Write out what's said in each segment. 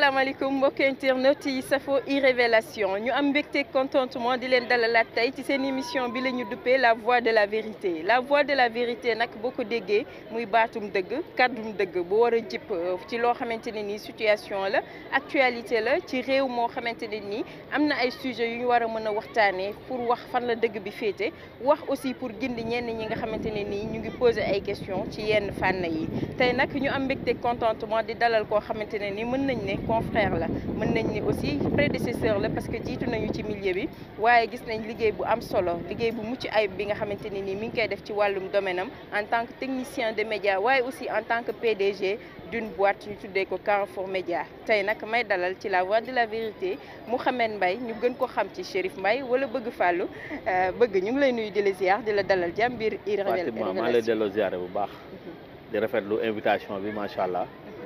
asalaamaaleykum mbokki internet yi safo e-révélation ñu am mbégte contentement di leen dalalaat tey ci seen émission bi la ñu duppee la voix de la vérité la voix de la vérité nag boo ko déggee muy baatum dëgg kàddum dëgg bu war a jip ci loo xamante ne nii situation la actualité la ci réew moo xamante ne nii am na ay sujets yu ñu war a mën a waxtaanee pour wax fan la dëgg bi féete wax aussi pour gindi ñenn ñi nga xamante ne nii ñu ngi poser ay questions ci yenn fànn yi tey nag ñu am mbégte contentement di dalal koo xamante ne nii mën nañ ne confrère la mën nañ ne aussi prédécesseur la parce que jiitu nañu ci milieu bi waaye gis nañ liggéey bu am solo liggéey bu mucc ayib bi nga xamante ne nii mi ngi koy def ci wàllum domaine am en tant que technicien de média waaye aussi en tant que PDG d'une boîte ñu tuddee ko Carrefour Média tey nag may dalal ci la voix de la vérité Mouhamed Mbaye ñu gën ko xam ci Chérif Mbaye wala bëgg fàllu bëgg ñu ngi lay nuyu di la ziar di la dalal jàmm biir Fatima maa lay delloo ziare bu baax di rafetlu invitation bi macha allah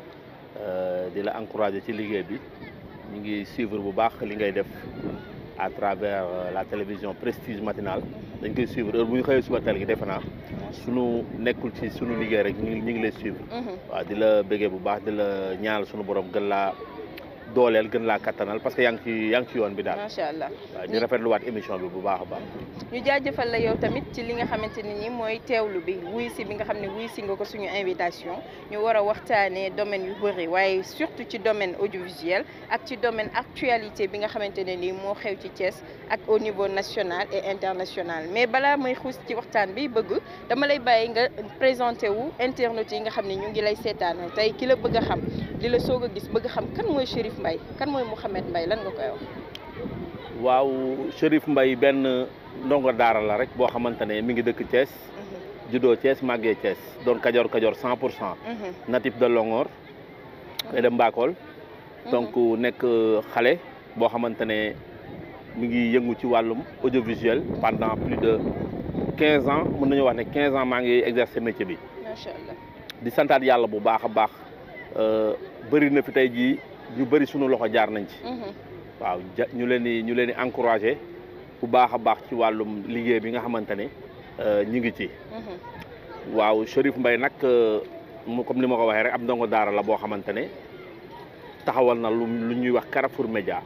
di la encourager ci liggéey bi ñu ngi suivre bu baax li ngay def à travers la télévision prestige matinale dañ koy suivre heure bu ñu xëyee suba teel gi defe naa sunu nekkul ci sunu liggéey rek ñu ngi ñu ngi lay suivre. waaw di la bëggee bu baax di la ñaanal sunu borom gën laa dooleel gën laa kattanal parce que yaa ngi ci yaa ngi ci yoon bi daal. macha allah waaw ñu rafetluwaat émission bi bu baax a baax. ñu jaajëfal la yow tamit ci li nga xamante ne ni mooy teewlu bi wuy si bi nga xam ne wuy si nga ko suñu invitation ñu war a waxtaanee domaine yu bëri waaye surtout ci domaine audiovisuel ak ci domaine actualité bi nga xamante ne ni moo xew ci Thiès ak au niveau national et international mais balaa may xuus ci waxtaan bi bëgg dama lay bàyyi nga présenté wu internautes yi nga xam ne ñu ngi lay seetaanal tey ki la bëgg a xam di la soog a gis bëgg a xam kan mooy Chérif Mbaye kan mooy Mouhamed Mbaye lan nga koy wax. waaw Chérif Mbaye benn ndongo daara la rek boo xamante ne mi ngi dëkk Thiès. juddoo Thiès màggee Thiès doon kajoor kajoor cent pour cent. natif de Longor. koy dem Mbakol. donc nekk xale boo xamante ne mi ngi yëngu ci wàllum audiovisuel pendant plus de quinze ans mën nañu wax ne quinze ans maa ngi exercer métier bi. macha allah di santaat yàlla bu baax a baax bëri na fi tey jii ñu bëri sunu loxo jaar nañ ci. waaw ja ñu leen di ñu leen di encouragé bu baax a baax ci wàllum liggéey bi nga xamante ne ñu ngi ci. waaw Chérif Mbaye nag mu comme ni ma ko waxee rek am ndongo daara la boo xamante ne taxawal na lu lu ñuy wax Carrefour Média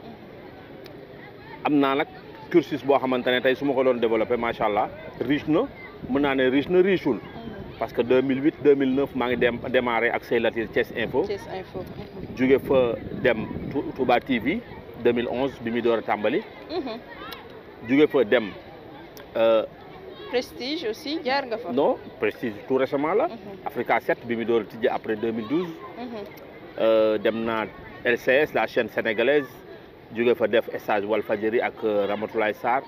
am naa nag cursus boo xamante ne tey su ma ko doon développé macha allah riche na mën naa ne riche na richeul. parce que 2008 2009 maa ngi dem démarré ak Sey Latir Thiès Info. Thiès Info. jóge fa dem Touba TV 2011 bi muy door a tàmbali. jóge fa dem. Prestige aussi jaar nga fa. non Prestige tout récemment la. Africa 7 bi muy door a tijji après 2012. dem naa LCS la chaîne sénégalaise jóge fa def stage Walfadjri ak Ramatoulaye Sarr.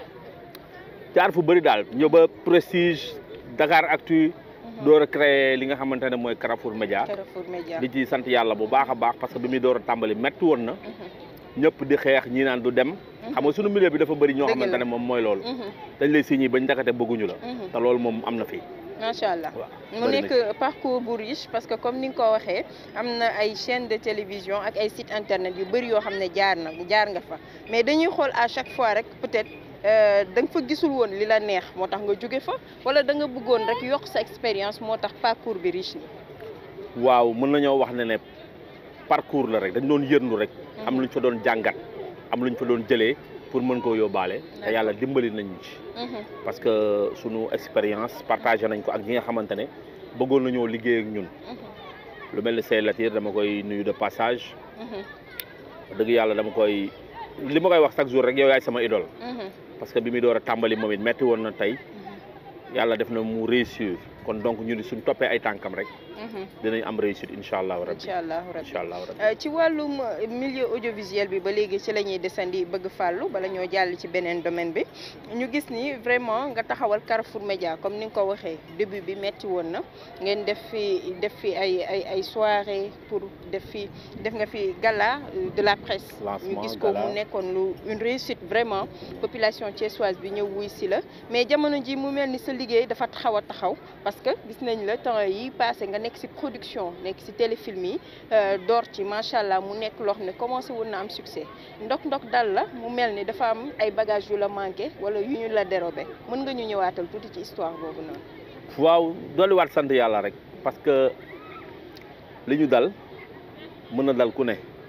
jaar fu bëri daal ñëw ba Prestige Dakar Actu. door a créé li nga xamante ne mooy Carrefour Média. Carrefour Média di ci sant yàlla bu baax a baax parce que bi muy door a tàmbali métti woon na. ñëpp di xeex ñi naan du dem. xam nga sunu milieu bi dafa bëri ñoo xamante ne moom mooy loolu. dañ lay signé bañ ndakate bëgguñu la. te loolu moom am na fi. macha allah mu nekk parcours bu riche parce que comme ni nga ko waxee am na ay chaîne de télévision ak ay site internet yu bëri yoo xam ne jaar na jaar nga fa mais dañuy xool à chaque fois rek peut-être. da nga fa gisul woon li la neex moo tax nga jóge fa wala da nga bëggoon rek yokk sa expérience moo tax parcours bi riche ni waaw mën nañoo wax ne ne parcours la rek dañ doon yërndu rek am lu ñu fa doon jàngat am lu ñu fa doon jëlee pour mën koo yóbbaale te yàlla dimbali nañu ci parce que sunu expérience partagé nañ ko ak ñi nga xamante ne bëggoon nañoo liggéey ak ñun lu mel ni Sey Latir dama koy nuyu de passage dëgg yàlla dama koy li ma koy wax chaque jour rek yow yaay sama idole parce que bi muy door a tàmbali moom it metti woon na tey yàlla def na mu réussir kon donc ñu ni suñ toppee ay tànkam rek dinañ am réussite incha allahu rabbi incha allahu rabbi incha allahu rabbi ci wàllum milieu audiovisuel bi ba léegi ci la ñuy desandi bëgg fàllu bala ñoo jàll ci beneen domaine bi ñu gis ni vraiment nga taxawal Carrefour Média comme ni nga ko waxee début bi metti woon na ngeen def fi def fi ay ay ay soirée pour def fi def nga fi gala de la presse ñu gis ko mu nekkoon lu une réussite vraiment population thiessoise bi ñëw wuy si la mais jamono ji mu mel ni sa liggéey dafa taxaw a taxaw parce que gis nañ la temps yi passé nga nekk ci production nekk ci téléfilm yi door ci macha allah mu nekk loo xam ne commencé woon na am succès ndok-ndok dal la mu mel ni dafa am ay bagages yu la manqué wala yu ñu la dérobé mën nga ñu ñëwaatal tuuti ci histoire boobu noonu. waaw dolliwaat sant yàlla rek parce que li ñu dal mën na dal ku ne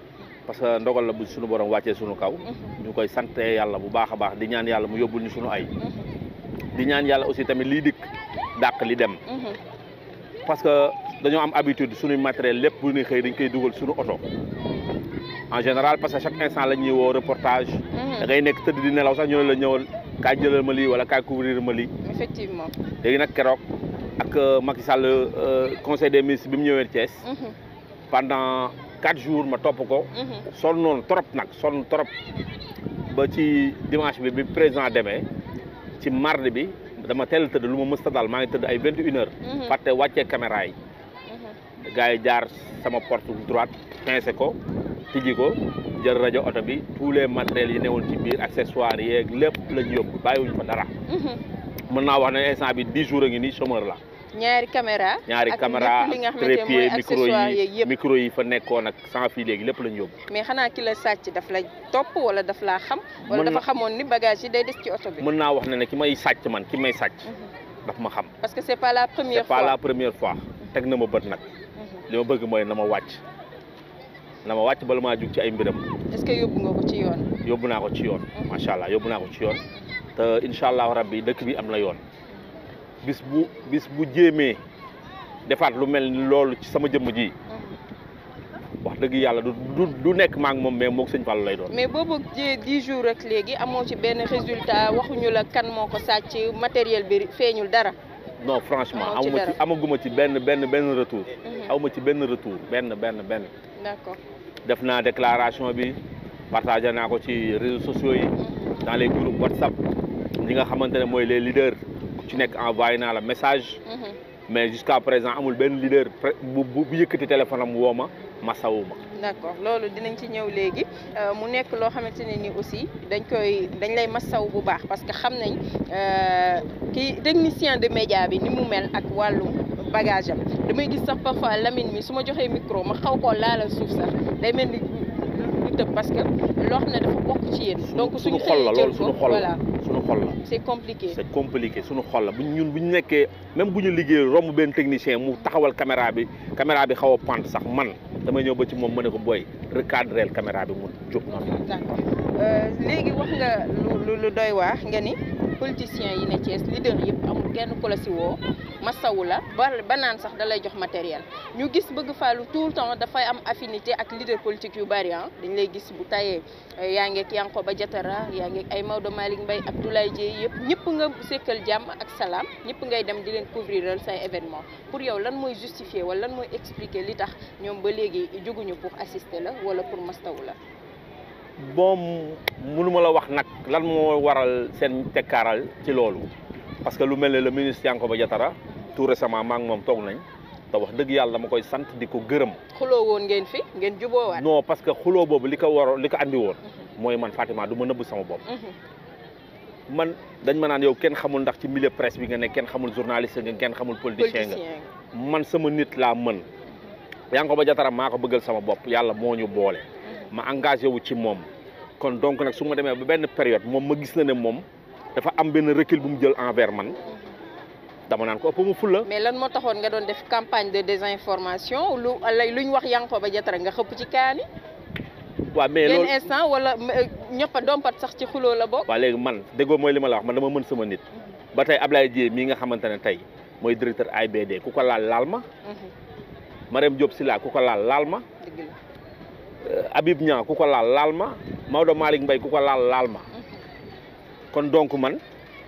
parce que ndogal la bu suñu borom wàccee suñu kaw ñu koy sante yàlla bu baax a baax di ñaan yàlla mu yóbbul ñu suñu ay di ñaan yàlla aussi tamit lii dikk dàq li dem parce que dañoo am habitude suñuy matériel lépp bu ñuy xëy dañ koy dugal suñu oto en général parce que chaque instant la ñuy woo reportage da ngay nekk tëdd di nelaw sax ñu ne la ñëwal kaay jëlal ma lii wala kaay couvrir ma lii effectivement léegi nag keroog ak Macky Sall conseil des ministres bi mu ñëwee Thiès pendant quatre jours ma topp ko sonn noonu trop nag sonn trop ba ci dimanche bi bi président demee ci mardi bi dama teel a tëdd lu ma mës a dal maa ngi tëdd ay vingt et une heures fàtte wàccee caméra yi gars yi jaar sama porte droite pincé ko tijji ko jël rajo oto bi tous les matériels yi newoon ci biir accessoires yeeg lépp lañ yóbbu bàyyiwuñu fa dara mën naa wax ne instant bi dix jours a ngi nii chômeur la ñaari caméra ñaari ak caméra lépp li nga xamante ne trépied mooy micro accessoires yeeg yi yëpp micro yi fa nekkoon ak sans fil léegi lépp lañ yóbbu mais xanaa ki la sàcc daf la topp wala daf laa xam wala Mën dafa na- xamoon ni bagage yi day des ci oto bi mën naa wax ne ne ki may sàcc man ki may sàcc Mhm. daf ma xam parce que c'est pas la première c'est pas fois la première fois teg na ma bët nag Mhm. li ma bëgg mooy na ma wàcc na ma wàcc bala maa jug ci ay mbiram est-ce que yóbbu nga ko ci yoon yóbbu naa ko ci yoon Mhm. macha allah yóbbu naa ko ci yoon te incha allahu rabbi dëkk bi am na yoon bis bu bis bu jéemee defaat lu mel ni loolu ci sama jëmm ji wax dëgg yàlla du du du nekk maa ngi moom mais moog sëñ Fallou lay doon. mais boobu jee dix jours rek léegi amoo ci benn résultat waxuñu la kan moo ko sàcc matériel bi feeñul dara non franchement Amoo ci amuma ci dara. amaguma ci benn benn benn retour. Mhm. awma ci benn retour benn benn benn. d'accord def naa déclaration bi partagé naa ko ci réseaux sociaux yi Mhm. dans les groupes WhatsApp ñi nga xamante ne mooy les leaders ku ci nekk envoyé naa la message. Mhm. mais jusqu'à présent amul benn leader pre- bu bu bu yëkkati téléphone am woo ma masawu ma. d'accord loolu dinañ ci ñëw léegi euh, mu nekk loo xamante ne ni aussi dañ koy dañ lay massaw bu baax parce que xam nañ euh, kii technicien de média bi ni mu mel ak wàllum bagage am damay gis sax parfois Lamine mi su ma joxee micro ma xaw koo laalal suuf sax day mel ni lu tëb parce que loo xam ne dafa bokk ci yéen. donc suñu suñu xol la xëyee loolu jël suñu ko xol la voilà suñu xol la. c'est compliqué. c'est compliqué suñu xol la bu ñun bu ñu nekkee même bu ñu liggéey romb benn technicien mu taxawal caméra bi caméra bi xaw a pant sax man damay ñëw ba ci moom ma ne ko booy recadrel caméra bi mu jóg noonu. d'accord Euh, léegi wax nga lu lu lu doy waax nga ni politiciens yi ne Thiès leader yëpp amul kenn ku la si woo masawu la ba ba naan sax da lay jox matériel ñu gis bëgg fàllu tout le temps dafay am affinité ak leader politique yu bari ah dañ lay gis bu tayee euh, yaa ngeeg Yankhoba Diattara yaa ngeeg ay Maodo Malick Mbaye Abdoulaye Dièye yëpp ñëpp nga sekkal jàmm ak salaam ñëpp ngay dem di leen couvriral say événement pour yow lan mooy justifier wala lan mooy expliquer li tax ñoom ba léegi juguñu pour assister la wala pour mastawu la bon mënuma la wax nag lan moo waral seen tekkaaral ci loolu parce que lu mel ne le ministre Yankhoba Diattara tout récemment maa ngi moom toog nañ te wax dëgg yàlla dama koy sant di ko gërëm. xuloo woon ngeen fi ngeen juboowaat non parce que xuloo boobu li ko waroon li ko andi woon mooy man Fatima du ma nëbb sama bopp. Mhm. man dañ ma naan yow kenn xamul ndax ci milieu presse bi nga ne kenn xamul journaliste nga kenn xamul politicien nga politicien man sama nit laa mën Yankhoba Diattara maa ko bëggal sama bopp yàlla moo ñu boole ma engagé wu ci moom kon donc nag su ma demee ba benn période moom ma gis na ne moom dafa am benn recul bu mu jël envers man dama naan ko ëpp ma fulla mais lan moo taxoon nga doon def campagne de désinformation lu lay lu ñu wax Yankhoba Diattara nga xëpp ci kaani waaw mais benn loolu instant wala ñëppa dompat sax ci xuloo la bokk waaw léegi man déggoo mooy li ma la wax man dama mën sama nit ba tey Ablaye Dieye mii nga xamante ne tey mooy directeur AIBD ku ko laal laal ma Mhm. Marème Diop Sylla ku ko laal laal ma dëgg la Euh, Habib Niang ku ko laal laal ma Maodo Malick Mbaye ku ko laal laal ma kon donc man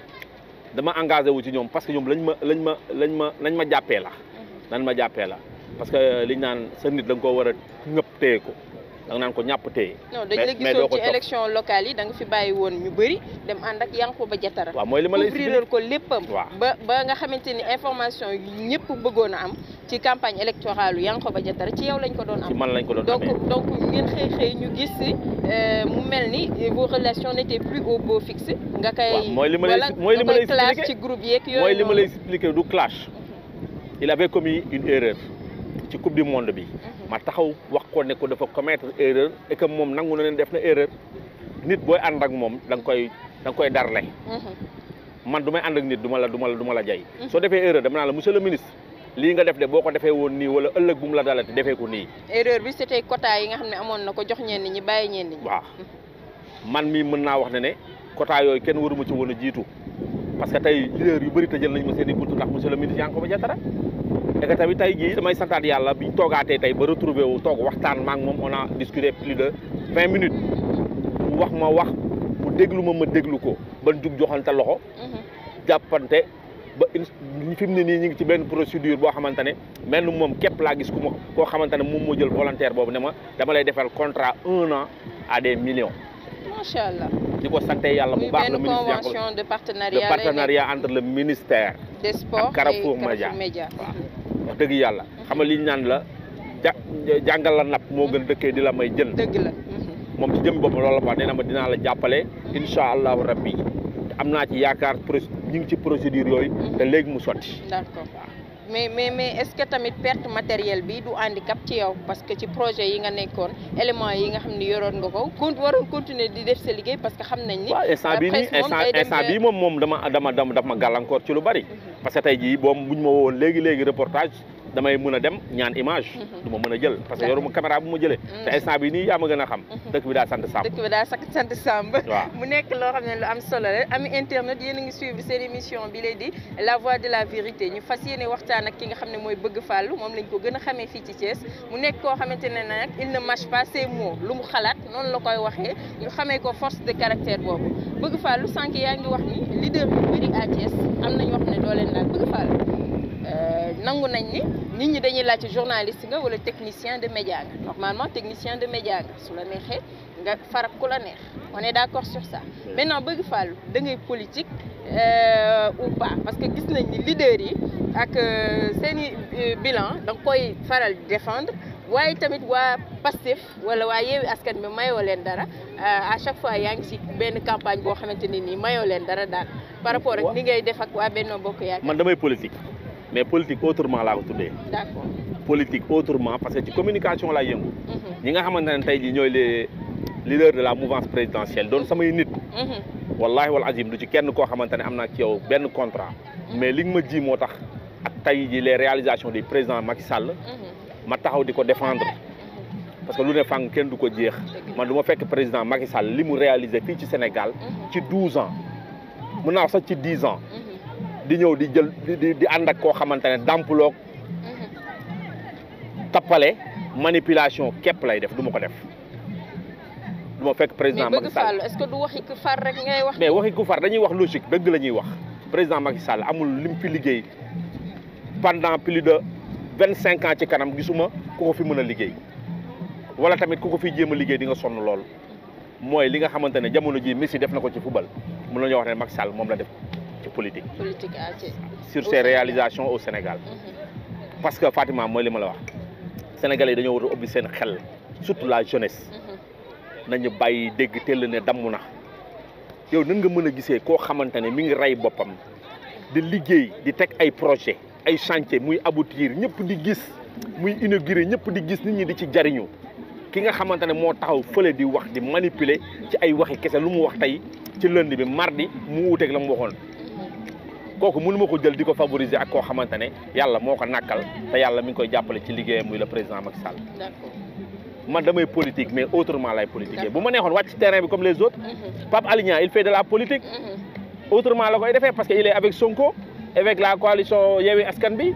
dama engagé wu ci ñoom parce que ñoom lañ ma lañ ma lañ ma lañ ma jàppee la lañ ma jàppee la parce que liñ naan sa nit da nga koo war a ñëpp téye ko da nga naan ko ñàpp téye non dañ mais- la mais doo gisoon ko ci topp. élection locale yi da nga fi bàyyi woon ñu bëri dem ànd ak Yankhoba Diattara waaw mooy li ma lay couvriral ko léppam waaw. ba ba nga xamante ni information yi ñëpp bëggoon a am ci campagne électorale yu Yankhoba Diattara ci yow lañ ko doon ci am man lañ ko doon donc amee donc ngeen xëy xëy ñu gis euh, mu mel ni vos relations n'étaient plus au beau fixe nga koy waaw mooy li ma lay wala mooy li ma nga lay koy clash expliquer. ci groupe yeeg yooyu mooy li ma noonu. lay expliquer du clash il avait commis une erreur ci coupe du monde bi Mhm. ma taxaw wax ko ne ko dafa commettre erreur et que moom nangu na leen def na erreur nit booy ànd ak moom da nga koy da nga koy darle Mhm. man du may ànd ak nit du ma la du ma la du ma la jay Mhm. soo defee erreur dama naa la monsieur le ministre lii nga def de boo ko defee woon nii wala ëllëg bu mu la dalati defee ko nii erreur bi c'était quota yi nga xam ne amoon na ko jox ñenn ñi bàyyi ñenn ñi. waaw man mii mën naa wax ne ne quota yooyu kenn waruma ci woon a jiitu parce que tey leader yu bëri tëjal nañ ma seen i buntu ndax monsieur le ministre Yankhoba Diattara et que tamit tey jii damay santaat yàlla biñ toogaatee tey ba retrouvé wu toog waxtaan maak moom on a discuté plus de vingt minutes mu wax ma wax mu déglu ma ma déglu ko ban jug joxante loxo jàppante ba in fi mu ne nii ñu ngi ci benn procédure boo xamante ne mel ni moom képp laa gis ku ma koo xamante ne moom moo jël volontaire boobu ne ma dama lay defal contrat un an à des millions macha allah. di ko sante yàlla bu muy baax le benn ministre Yankhoba convention de de partenariat. lay partenariat entre le ministère nekk des sports ak Carrefour et Média. Média. waaw wax dëgg yàlla xam nga li ñu naan la ja jàngal la napp moo gën dëkkee di la may jën dëgg la. moom ci jëm bopp loolu la wax nee na ma dinaa la jàppale incha allahu rabbi te am naa ci yaakaar pro ñu ngi ci procédure yooyu te léegi mu sotti d'accord mais mais mais est-ce que tamit perte matériel bi du handicap ci yow parce que ci projet yi nga nekkoon éléments yi nga xam ni yoroon nga ko con waroon continuer di def sa liggéey parce que xam nañ ni. waaw instant bii nii presse moom instant day dem instant ba- bii moom moom dama dama dama daf ma gàllankoor ci lu bari parce que tey jii boom buñ ma wowoon léegi léegi reportage damay mën a dem ñaan image Mhm. du ma mën a jël parce que yoruma caméra bu ma jëlee te instant bii nii yaa ma gën a xam Mhm. dëkk bi daa sant sàmm dëkk bi daal sakk sant Samb. waaw mu nekk loo xam ne lu am solo la ami internet yéen a ngi suivre seen émission bi lay di la voix de la vérité ñu fas yéene waxtaan ak ki nga xam ne mooy bëgg fàllu moom lañ ko gën a xamee fii ci Thiès mu nekk koo xamante ne nag il ne mâche pas ses mots lu mu xalaat noonu la koy waxee ñu xamee ko force de caractère boobu bëgg fàllu sànq yaa ngi wax ni leader yu bëri à Thiès am na ñoo xam ne doo leen laal bëgg fàllu Euh, nangu nañ ni nit ñi dañuy laajte journaliste nga wala technicien de média nga normalement technicien de média nga su la neexee nga farak ku la neex on est d'accord sur ça maintenant bëgg fàllu da ngay politique euh, ou pas parce que gis nañ ni leader yi ak euh, seeni euh, bilan da nga koy faral di défendre waaye tamit waa Pastef wala waa Yewwi Askan bi mayoo leen dara euh, à chaque fois yaa ngi ci benn campagne boo xamante ne nii mayoo leen dara daal par rapport ak ni ngay def ak waa Benno Bokk Yaakaar man damay politique mais politique autrement laa ko tuddee d'accord politique autrement parce que ci communication laa yëngu Mhm, ñi nga xamante ne tey jii ñooy les leaders de la mouvance présidentielle doon samay nit mhm, wallahi wal azim du ci kenn koo xamante ne am naa ci yow benn contrat mais li nga ma ji moo tax ak tey jii les réalisations du président Macky Sall mhm, ma taxaw di ko défendre mhm, parce que lu ne fàng kenn du ko jeex man du ma fekk président Macky Sall li mu réalisé fii ci Sénégal mhm, ci 12 ans mun naa wax sax ci 10 ans mhm, di ñëw di jël di di di ànd ak koo xamante ne dàmploog mhm. tappale manipulation képp lay def du ma ko def du ma fekk président mais Macky bëgg Sall fàllu est-ce que du waxi ku far rek ngay wax. mais waxi ku far dañuy wax logique dëgg la ñuy wax président Macky Sall amul lim fi liggéey pendant plus de vingt cinq ans ci kanam gisuma ku ko fi mën a liggéey wala tamit ku ko fi jéem a liggéey di nga sonn lool mooy li nga xamante ne jamono ji Messi def na ko ci football mën nañoo wax ne Macky Sall moom la def ci politique politique à Thiès. sur Au ses Sénégal. réalisations au Sénégal Mhm, parce que Fatima mooy li ma la wax Sénégalais yi dañoo war a ubbi seen xel surtout la jeunesse mhm, nañu bàyyi dégg teel ne damm na yow nan nga mën a gisee koo xamante ne mi ngi rey boppam di liggéey di teg ay projet ay chantier muy aboutir ñëpp di gis muy inauguré ñëpp di gis nit ñi di ci jariñu ki nga xamante ne moo taxaw fële di wax di manipuler ci ay waxi kese lu mu wax tey ci lundi bi mardi mu wuuteeg la mu waxoon mhm. kooku mënu ma ko jël di ko favoriser ak koo xamante ne yàlla moo ko nàkkal te yàlla mi ngi koy jàppale ci liggéeyam muy le président Macky Sall D'accord. man damay politique mais autrement lay politiquer bu ma neexoon wàcc ci terrain bi comme les autres Mhm, Pape Alé Niang il fait de la politique mhm. autrement la koy defee parce que il est avec Sonko avec la coalition Yewwi Askan bi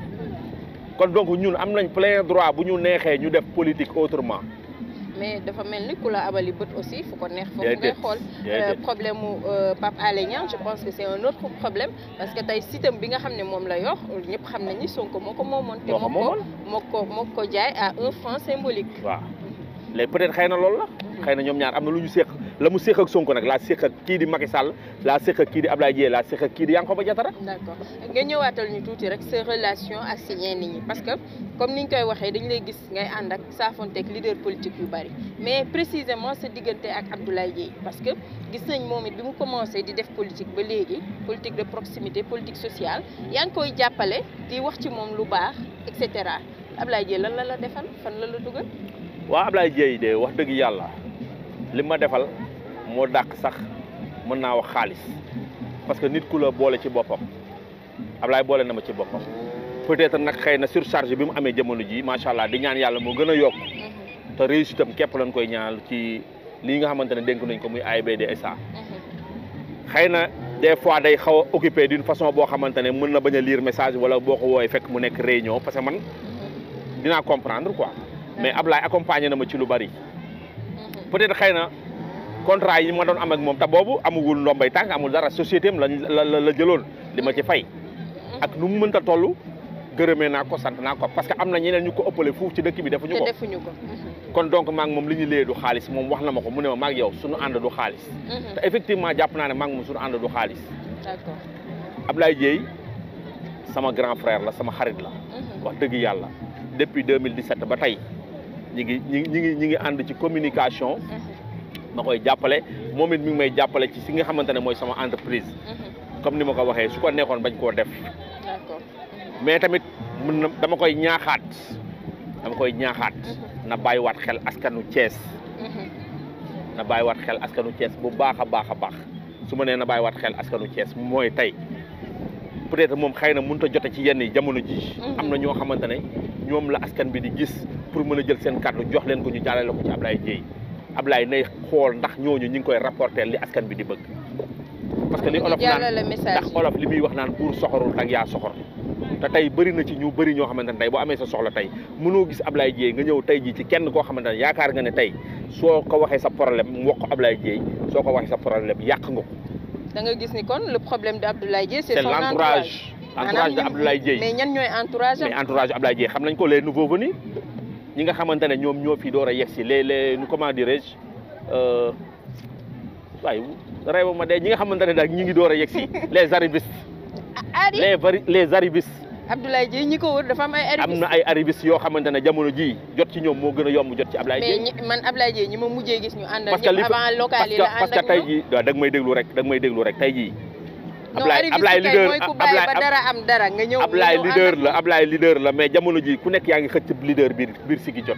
kon donc ñun am nañ plein droit bu ñu neexee ñu def politique autrement mais dafa mel ni ku la abali bët aussi fu ko neex foofu ngay Déedéet. xool Déedéet. Euh, problème mu euh, Pape Alé Niang je pense que c'est un autre problème parce que tey sitam bi nga xam ne moom la yor ñëpp xam nañ ni Sonko moo ko moomoon te moo ko moo ko moomoon moo ko moo ko jaay à un franc symbolique waaw léegi peut-être xëy na loolu la xëy na ñoom ñaar am na lu ñu séq la mu séq ak Sonko nag laa séq ak kii di Macky Sall laa séq ak kii di Abdoulaye Dièye laa séq ak kii di Yankhoba Diattara d'accord nga ñëwaatal ñu tuuti rek sa relation ak si ñenn ñi parce que comme ni ñu koy waxee dañu lay gis ngay ànd ak saafonteeg leader politique yu bari mais précisément sa diggante ak Abdoulaye Dièye parce que gis nañ moom it bi mu commencé di def politique ba léegi politique de proximité politique sociale yaa ngi koy jàppale di wax ci moom lu baax et cetera Abdoulaye Dièye lan la la defal fan la la dugal. waaw Abdoulaye Dièye de wax dëgg yàlla li ma defal moo dàq sax mën naa wax xaalis parce que nit ku la boole ci boppam Abdoulaye boole na ma ci boppam peut-être nag xëy na surcharge bi mu amee jamono ji macha allah di ñaan yàlla moo gën a yokk te réussite am képp lañ koy ñaanal ci lii nga xamante ne dénk nañ ko muy AIBD SA xëy na des fois day xaw a occupé d'une façon boo xamante ne mën na bañ a lire message wala boo ko woowee fekk mu nekk réunion parce que man dinaa comprendre quoi mais Ablaye accompagné na ma ci lu bari peut-être xëy na contrat yi ma doon am ak moom te boobu amugul ndombay tànk amul dara société am la la la jëloon li ma ci fay ak nu mu mënta toll gërëmee naa ko sant naa ko parce que am na ñeneen ñu ko ëppale fuuf ci dëkk bi defuñu te ko defuñu ko. kon donc maa ngi moom li ñu lee du xaalis moom wax na ma ko mu ne ma maa ngi yow suñu ànd du xaalis te effectivement jàpp naa ne maa ngi moom suñu ànd du xaalis d'accord. Ablaye Dieye sama grand frère la sama xarit la wax dëgg yàlla depuis 2017 ba tey ñi ngi ñi ngi ñi ngi ñi ngi ànd ci communication ma koy jàppale moom it mi ngi may jàppale ci si nga xamante ne mooy sama entreprise comme ni ma ko waxee su ko nekkoon bañ koo def d'accord. mais tamit mën na dama koy ñaaxaat dama koy ñaaxaat na bàyyiwaat xel askanu Thiès na bàyyiwaat xel askanu Thiès bu baax a baax a baax su ma nee na bàyyiwaat xel askanu Thiès mooy tey peut-être moom xëy na mënut a jote ci yenn yi jamono ji am na ñoo xamante ne ñoom la askan bi di gis pour mën a jël seen kàddu jox leen ko ñu jàllale ko ci Ablaye Dieye Ablaye nay xool ndax ñooñu ñu ngi koy rapporter li askan bi di bëgg parce que li olof naan jàllale message ndax olof li muy wax naan pour soxorul ak yaa soxor te tey bëri na ci ñu bëri ñoo xamante ne tey boo amee sa soxla tey mënoo gis Ablaye Dieye nga ñëw tey jii ci kenn koo xamante ne yaakaar nga ne tey soo ko waxee sa problème mu wax ko Ablaye Dieye soo ko waxee sa problème yàq nga ko da nga gis ni kon le problème de Abdoulaye Dieye c'est c'est son l'entourage entourage de Maanaam Abdoulaye Dieye mais ñan ñooy entourage am mais entourage Abdoulaye Dieye xam nañ ko les nouveaux venus ñi nga xamante ne ñoom ñoo fi door a yegg si les les comment dirais-je euh, waaye réew ma de ñi nga xamante ne daal ñi ngi door a yegg si les arrivistes Ari les vari les arrivistes Abdoulaye Dieye ñi ko wër dafa am ay am arrivistes na ay arrivistes yoo xamante ne jamono ji jot ci ñoom moo gën a yomb jot ci Ablaye mais Dieye ñi- man Abdoulaye Dieye ñi ma mujjee gis ñu àndal parce que li ñëpp fa avant local parce yi que la parce ànd que ak tey ñoom jii waaw da nga may déglu rek da nga may déglu rek tey jii non Ablaye arriviste Ablaye kay leader mooy ku bàyyi ba Ablaye dara am dara nga ñëw nga Ablaye ñëw leader ànd ak la moom. Ablaye leader la mais jamono ji ku nekk yaa ngi xëcc leader biir biir sigi jot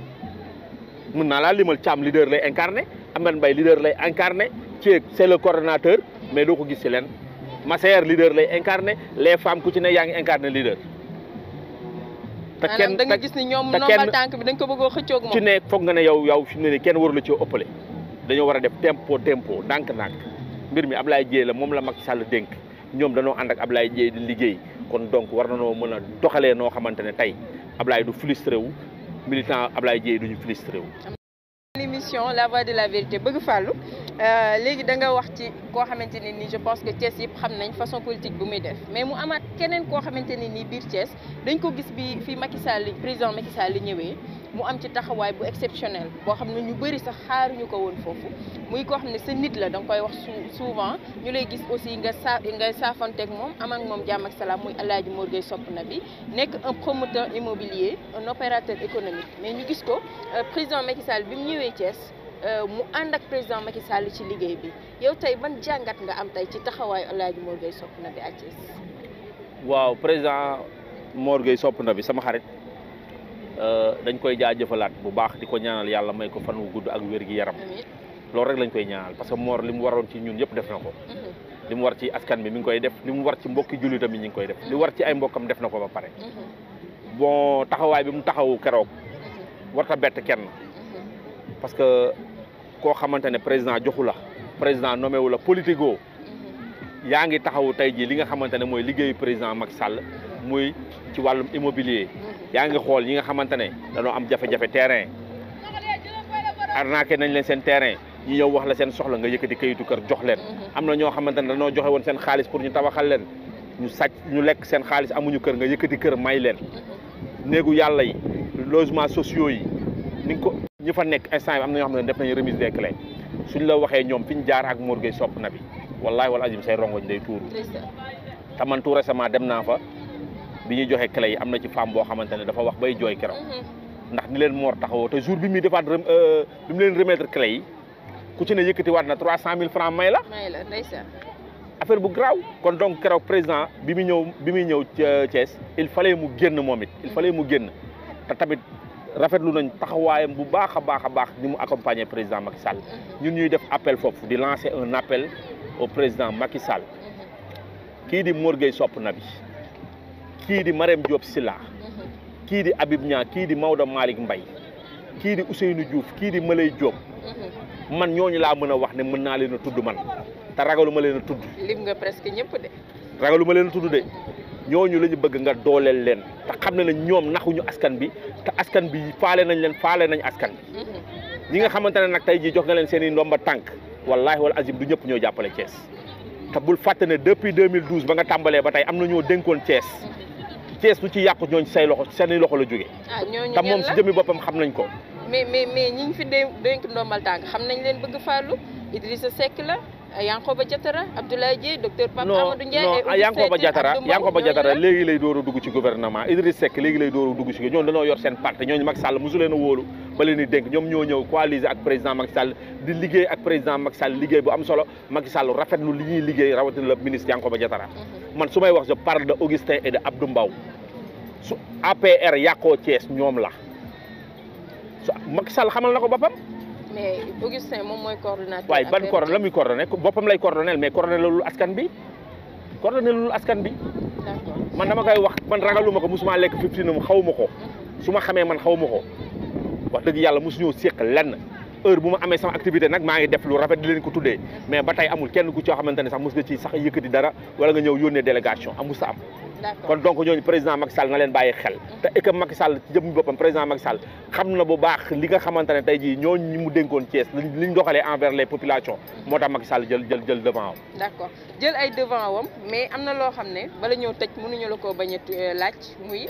mën naa laa limal Thiam leader lay incarné Amane Mbaye leader lay incarné Thiek c'est le coordonnateur mais doo ko gis ci leen Massaer leader lay incarné les femmes ku ci ne yaa ngi incarné leader te maanaam da nga te gis ni ñoom te nombal kenn- tànk bi dañ ko bëggoo xëccoog ci moom ne foog nga ne yow yow fi mu ne nii kenn waru la ci ëppale dañoo war a def tempo tempo ndànk-ndànk mbir mi Ablaye Dieye la moom la Macky Sall dénk ñoom dañoo ànd ak Ablaye Dieye di liggéey kon donc war na noo mën a doxalee noo xamante ne tey Ablaye du frustré wu militant Ablaye Dieye duñu frustré wu. l'émission la voix de la vérité bëgg fàllu léegi da nga wax ci koo xamante ne ni je pense que Thiès yëpp xam nañ façon politique bu muy def mais mu amaat keneen koo xamante ne ni biir Thiès dañ ko gis bi fi Macky Sall président Macky Sall ñëwee mu am ci taxawaay bu exceptionnel boo xam ne ñu bëri sax xaaruñu ko woon foofu muy koo xam ne sa nit la da nga koy wax sou- souvent ñu lay gis aussi nga sa nga saafanteeg moom am ak moom jàmm ak salaam muy El Hadj Mor Gueye Sopp na bi nekk un promoteur immobilier un opérateur économique mais ñu gis ko euh, président Macky Sall bi mu ñëwee Thiès euh, mu ànd ak président Macky Sall ci liggéey bi yow tey ban jàngat nga am tey ci taxawaayu El Hadj Mor Gueye Sopp na bi à Thiès. waaw président Mor Gueye sopp na bi sama xarit euh, dañ koy jaajëfalaat bu baax di ko ñaanal yàlla may ko fan wu gudd ak wér gi yaram amiin loolu rek lañ koy ñaanal parce que Mor li mu waroon ci ñun yëpp def na ko. Mhm, li mu war ci askan bi mi ngi koy def li mu war ci mbokki jullitam yi ñu ngi koy def li war ci ay mbokkam def na ko ba pare mhm, bon taxawaay bi mu taxawu keroog mhm, warta bett kenn mhm, parce que koo xamante ne président joxu la président nommé wu la politico mhm. yaa ngi taxawu tey jii li nga xamante ne mooy liggéeyu président Macky Sall muy ci wàllum immobilier yaa ngi xool ñi nga xamante ne dañoo am jafe-jafe terrain arnaqué nañ leen seen terrain ñi ñëw wax la seen soxla nga yëkkati kayitu kër jox leen am na ñoo xamante ne dañoo joxe woon seen xaalis pour ñu tabaxal leen ñu sàcc ñu lekk seen xaalis amuñu kër nga yëkkati kër may leen néegu yàlla yi logement sociaux yi ni nga ko ñi fa nekk instant bi am na ñoo xam ne def nañu remise des clés suñ la waxee ñoom fi ñu jaar ak Mor Gueye sopp na bi wallahi wala azim say rongoñ day tuuru Ndeysaan. te man tout récemment dem naa fa bi ñuy joxe clé yi am na ci femme boo xamante ne dafa wax bay jooy keroog Mhm, ndax ni leen Mor taxawoo te jour bi muy defaat rem- euh, bi mu leen remettre clé yi ku ci ne yëkkati waat na trois cent mille francs may la may la ndeysaan. affaire bu garaaw kon donc keroog président bi muy ñëw bi muy ñëw ca Thiès il fallait mu génn moom it il fallait mu génn te tamit rafetlu nañ taxawaayam bu baax a baax a baax ni mu accompagner président Macky Sall Mhm, ñun ñuy def appel foofu di lancer un appel au président Macky Sall mhm, kii di Mor Gueye sopp na bi kii di Marème Diop Silla kii di Habib Niang kii di Maodo Malick Mbaye kii di Ousseynou Diouf kii di Malay Diop man ñooñu laa mën a wax ne mën naa leen a tudd man te ragalu ma leen a tudd lim nga presque ñëpp de. ragalu ma leen a tudd de ñooñu la ñu bëgg nga dooleel leen te xam ne ne ñoom naxuñu askan bi te askan bi faale nañ leen faale nañ askan bi ñi nga xamante ne nag tey jii jox nga leen seen i ndomba tànk wallaahi wala azim du ñëpp ñoo jàppale Thiès te bul fàtte ne depuis 2012 ba nga tàmbalee ba tey am na ñoo dénkoon Thiès Thiès lu ci yàqu ñooñ say loxo seeni loxo la jóge ah ñooñu te moom si jëmi boppam xam nañ ko mais mais mais ñi ñu fi dé dénk ndombal tànk xam nañ leen bëgg fàllu Idrissa Seck la Yankoba Diatara Abdoulaye Dièye docteur Pape non Amadou Ndiaye non Yankoba Diatara Yankoba Diatara léegi lay door a dugg ci gouvernement Idriss Seck léegi lay door a dugg ci ñoom dañoo yor seen parti ñooñu Macky Sall mosu leen a wóolu ba leen di dénk ñoom ñoo ñëw coaliser ak président Macky Sall di liggéey ak président Macky Sall liggéey bu am solo Macky Sall rafetlu li ñuy liggéey rawatina la ministre Yankoba Diatara man su may wax je parle de Augustin et de Abdou Mbaw su APR yàqoo Thiès ñoom la su Macky Sall xamal na ko boppam mais Augustin moom mooy coordonnateur. waaye ban coordonné la muy coordonné boppam lay coordonné mais coordonné loolu askan bi coordonné loolu askan bi d'accord man dama koy wax man ragaluma ko musuma lekk fifty na mu xaw ma ko su ma xamee man xaw ma ko wax dëgg yàlla mosuñoo séq lenn heure bu ma amee sama activité nag maa ngi def lu rafet di leen ko tuddee mais ba tey amul kenn ku ci xamante ne sax mos nga ci sax yëkkati dara wala nga ñëw yónnee délégation amul sa am d'accord kon donc ñooñu président Macky Sall na leen bàyyi xel te équipe Macky Sall ci jëm boppam président Macky Sall xam na bu baax li nga xamante ne tey jii ñooñu ñi mu dénkoon Thiès liñ liñ doxalee envers les populations moo tax Macky Sall jël jël jël devant am d'accord jël ay devant wam mais am na loo xam ne bala ñëw tëj mënuñu la koo bañ a laaj muy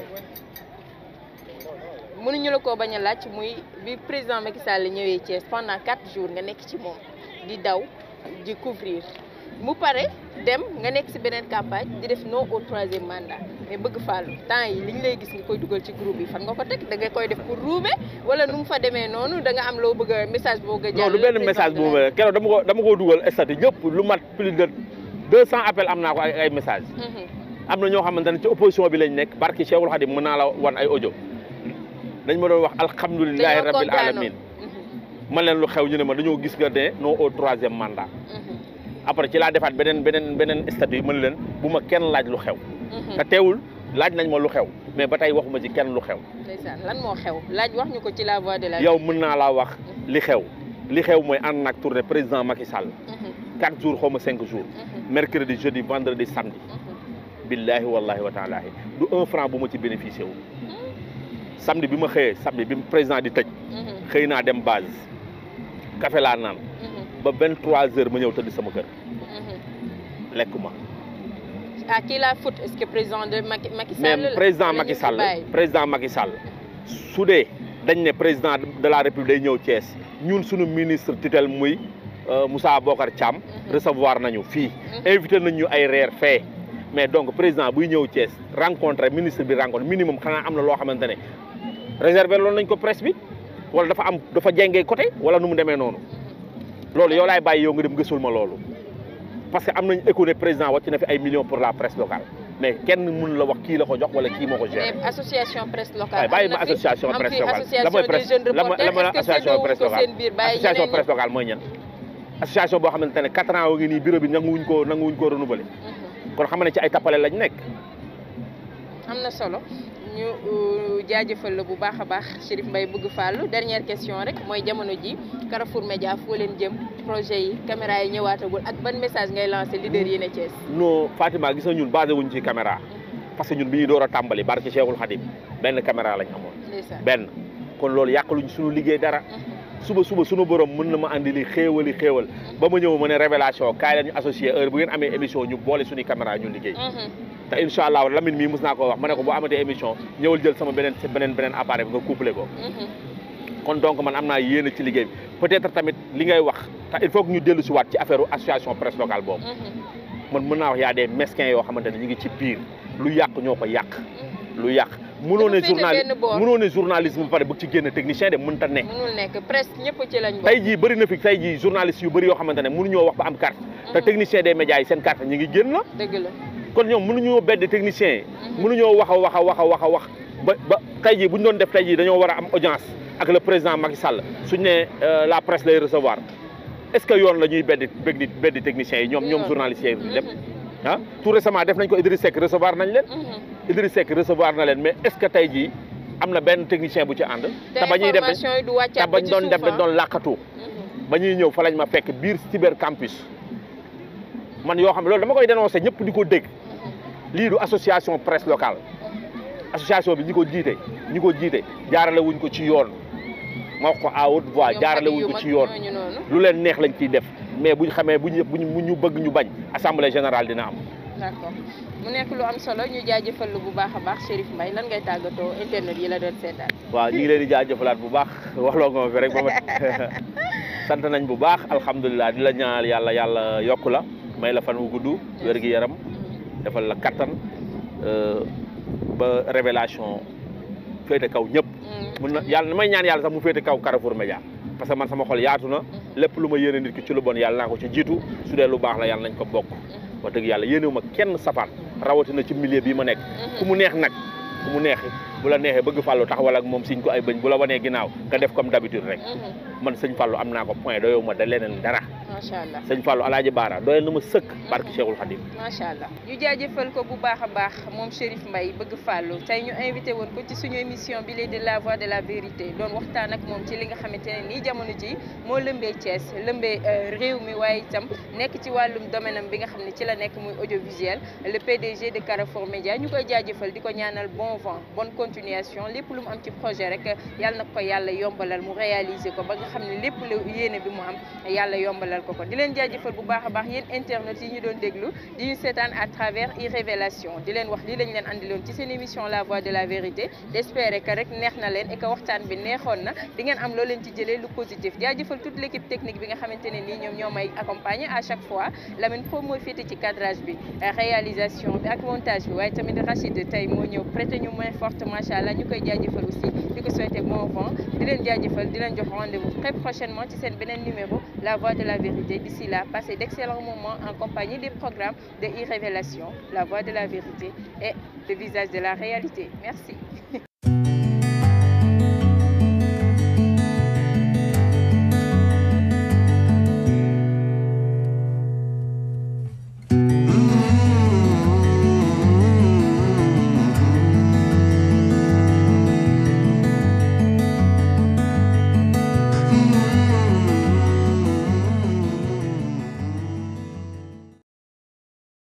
mënuñu la koo bañ a laaj muy bi président Macky Sall ñëwee Thiès pendant quatre jours nga nekk ci moom di daw di couvrir mu pare dem nga nekk ci beneen campagne di def non au troisième mandat mais bëgg fàllu temps yi li ñu lay gis nga koy dugal ci groupe yi fan nga ko teg da nga koy def pour ruube wala nu mu fa demee noonu da nga am loo bëgg a message boo nga non du benn message bu ma keroog dama ko dama ko dugal statut ñëpp lu mat plus de deux cent appels am naa ko ay ay message am na ñoo xamante ne ci opposition bi lañ nekk barki Cheikhul Khadim mën naa la wan ay audio dañ ma doon wax alhamdulilahi rabbil alamin man leen lu xew ñu ne ma dañoo gis nga ne non au troisième mandat après ci laa defaat beneen beneen beneen statut yi mën leen bu ma kenn laaj lu xew te teewul laaj nañ ma lu xew mais ba tey waxuma ci kenn lu xew ndeysaan lan moo xew laaj wax ñu ko ci la voix de la yow mën naa laa wax li xew li xew mooy ànd naag tournée président Macky Sall quatre jours xaw ma cinq jours mercredi jeudi vendredi samedi billahi wallahi wa taalahi du un franc bu ma ci bénéficié wu samedi bi ma xëyee samedi bi président di tëj xëy naa dem base café laa naan ba vingt trois heures ma ñëw tëdd sama kër lekkuma ah kii la faute est-ce que président de Macky Macky Sall mais président Macky Sall président Macky Sall su dee dañ ne président de la république day ñëw Thiès ñun suñu ministre tutelle muy Moussa Bokar Thiam recevoir nañu fii invité nañ ñu ay reer fee mais donc président buy ñëw Thiès rencontré ministre bi rencontré minimum xanaa am na loo xamante ne réservé loolu nañ ko presse bi wala dafa am dafa jengee côté wala nu mu demee noonu loolu yow laay bàyyi yow nga dem gësul ma loolu parce que am nañ écho ne président wàcc na fi ay millions pour la presse locale mais kenn mun la wax kii la ko jox wala kii moo ko géré. mais association presse locale. waaye bàyyi ma association presse locale la mooy presse la mooy association presse locale association presse locale mooy ñan. association boo xamante ne quatre ans wa ngi nii bureau bi nanguwuñ koo nanguwuñ koo renouveler. kon xam ne ci ay tappale lañ nekk. am na solo ñu jaajëfal la bu baax a baax Chérif Mbaye bëgg Fallou dernière question rek mooy jamono ji Carrefour Média foo leen jëm projet yi caméra yi ñëwaatagul ak ban message ngay lancé leader yi ne Thiès. non Fatima gis nga ñun basé wuñ ci caméra parce que ñun bi ñuy door a tàmbali barke Cheikhul Khadim benn caméra lañ amoon. benn kon loolu yàqaluñ suñu liggéey dara. suba suba suñu borom mën na ma andi li xéewali xéewal ba ma ñëw ma ne révélation kaay la ñu associé heure bu ngeen amee émission ñu boole suñu caméra ñu liggéey. te incha allah Lamine mii mos naa koo wax ma ne ko boo amatee émission ñëwal jël sama beneen beneen beneen appareil bi nga couplé ko. kon donc man am naa yéene ci liggéey bi peut-être tamit li ngay wax te il faut que ñu dellu si waat ci affaire association presse locale boobu. man mën naa wax y a des mesquins yoo xamante ne ñu ngi ci biir lu yàq ñoo ko yàq. lu yàq mënoo ne journal mënoo ne journalisme ba pare bëgg ci génn technicien de mënta ne. mënul nekk presse ñëpp ci lañ. tey jii bëri na fi tey jii journaliste yu bëri yoo xamante ne mënuñoo wax ba am carte. te technicien des médias yi seen carte ñu ngi génn. dëgg la. kon ñoom mënuñoo bedd technicien yi. mënuñoo wax a wax a wax a wax a wax ba ba tey jii bu ñu doon def tey jii dañoo war a am audience ak le président Macky Sall suñ ne la presse lay recevoir est-ce que yoon la ñuy beddi beddi beddi techniciens yi ñoom ñoom journalistes yi dem ah tout récemment def nañ ko Idriss Seck recevoir nañ leen Idriss Seck recevoir na leen mais est-ce que tey jii am na benn technicien bu ci ànd. te ba ñuy dem information yi du wàccaat te bañ doon dem dañ doon làkkatu. ba ñuy ñëw fa lañ ma fekk biir cyber campus man yoo xam ne loolu dama koy dénoncé ñëpp di ko dégg lii du association presse locale association bi ñi ko jiite ñi ko jiite jaarale wuñ ko ci yoon ma wax ko à haute voix jaarale wuñ ko ci yoon lu leen neex lañ ciy def mais buñ xamee buñ buñ ñu bëgg ñu bañ assemblée générale dina am. d'accord mu nekk lu am solo ñu jaajëfal lu bu baax a baax Chérif Mbaye lan ngay tàggatoo internet yi la doon seetaan. waaw ñu ngi leen di jaajëfalaat bu baax waxloo nga ma fi rek ba ma sant nañ bu baax alhamdulilah di la ñaanal yàlla yàlla yokku la may la fan wu gudd wér gi yaram defal la kattan ba révélation féete kaw ñëpp. mun na yàlla may ñaan yàlla sax mu féete kaw Carrefour Média parce que man sama xol yaatu na lépp lu ma yéene nit ki ci lu bon yàlla naa ko ci jiitu su dee lu baax la yàlla nañ ko bokk. wax dëgg yàlla yéenewu ma kenn safaan rawatina ci milieu bii ma nekk ku mu neex nag ku mu neexi bu la neexee bëgg fàllu taxawal ak moom siñ ko ay bëñ bu la wanee ginnaaw nga def comme d'habitude rek man sëñ fàllu am naa ko point doyow ma da leneen dara macha allah sëñ fàllu alaaji baara doyal na ma sëkk barki Cheikhul Khadim macha allah ñu jaajëfal ko bu baax a baax moom Chérif Mbaye bëgg fàllu tey ñu invité woon ko ci suñu émission bi lee de la voix de la vérité doon waxtaan ak moom ci li nga xamante ne nii jamono ji moo lëmbee Thiès lëmbee réew mi waaye itam nekk ci wàllum domaine am bi nga xam ne ci la nekk muy audiovisuel le PDG de Carrefour Média ñu koy jaajëfal di ko ñaanal bon vent bonne continuation lépp lu mu am ci projet rek yàlla na ko yàlla yombalal mu réaliser ko ba nga xam ne lépp lu yéene bi mu am yàlla yombalal ko ko di leen jaajëfal bu baax a baax yéen internet yi ñu doon déglu di ñu seetaan à travers iRévélation di leen wax li lañ leen andiloon ci seen émission la voix de la vérité d'espérer que rek neex na leen et que waxtaan bi neexoon na di ngeen am loo leen ci jëlee lu positif jaajëfal toute l'équipe technique bi nga xamante ne nii ñoom ñoo may accompagner à chaque fois Lamine Pro mooy féete ci cadrage bi réalisation bi ak montage bi waaye tamit Rachid tey moo ñëw prêter ñu main forte macha allah ñu koy jaajëfal aussi di ko souhaiter bon vent di leen jaajëfal di leen jox rendez-vous très prochainement ci seen beneen numéro la voix de la vérité d'ici là passez d'excellents moments en compagnie des programmes de iRévélation la voix de la vérité et le visage de la réalité merci